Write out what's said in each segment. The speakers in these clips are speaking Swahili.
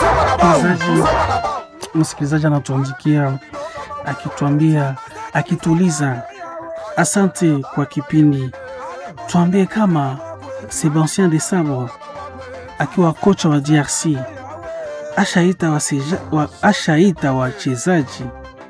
Msikilizaji, msikilizaji anatuandikia akituambia, akituuliza asante kwa kipindi, tuambie kama Sebastien de Sabre akiwa kocha wa DRC ashaita waseja, wa, ashaita wachezaji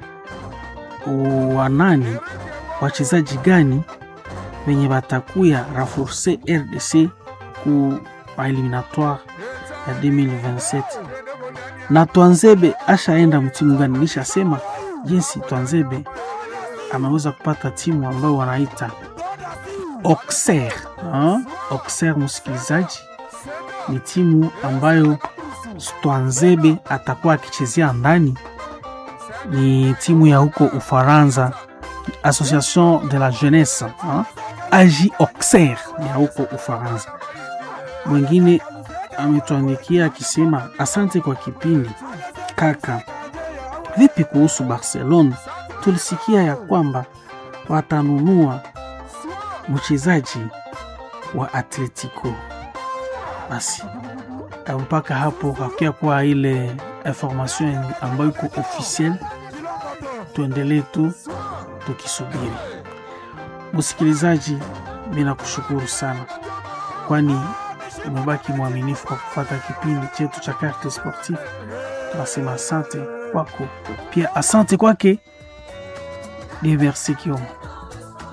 wanani, wachezaji gani wenye batakuya renforcer RDC ku eliminatoire ya 2027 na Twanzebe ashaenda mtimu gani? Nishasema jinsi Twanzebe ameweza kupata timu ambayo wanaita Auxerre. Auxerre, msikilizaji, ni timu ambayo Twanzebe atakuwa akichezea ndani, ni timu ya huko Ufaransa, Association de la Jeunesse AJ Auxerre ya huko Ufaransa. Mwingine ametuandikia akisema asante kwa kipindi kaka. Vipi kuhusu Barcelona? Tulisikia ya kwamba watanunua mchezaji wa Atletico. Basi mpaka hapo hakia kuwa ile information ambayo iko officiel, tuendelee tu tukisubiri. Msikilizaji, mina kushukuru sana, kwani umebaki mwaminifu kwa kufuata kipindi chetu cha Carte Sportive. Tunasema asante kwako, pia asante kwake Dieu merci Kioma.